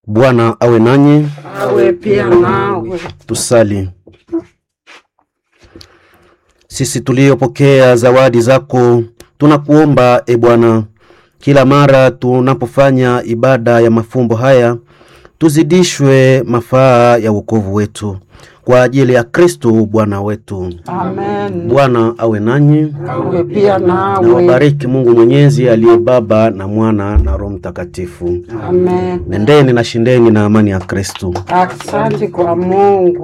Bwana awe nanyi. awe pia nawe. Tusali. Sisi tuliopokea zawadi zako, tunakuomba e Bwana, kila mara tunapofanya ibada ya mafumbo haya, tuzidishwe mafaa ya wokovu wetu kwa ajili ya Kristo Bwana wetu. Amen. Bwana awe nanyi Awe pia na nawe. wabariki Mungu Mwenyezi aliye Baba na Mwana na Roho Mtakatifu. Amen. Nendeni na shindeni na amani ya Kristo. Asante kwa Mungu.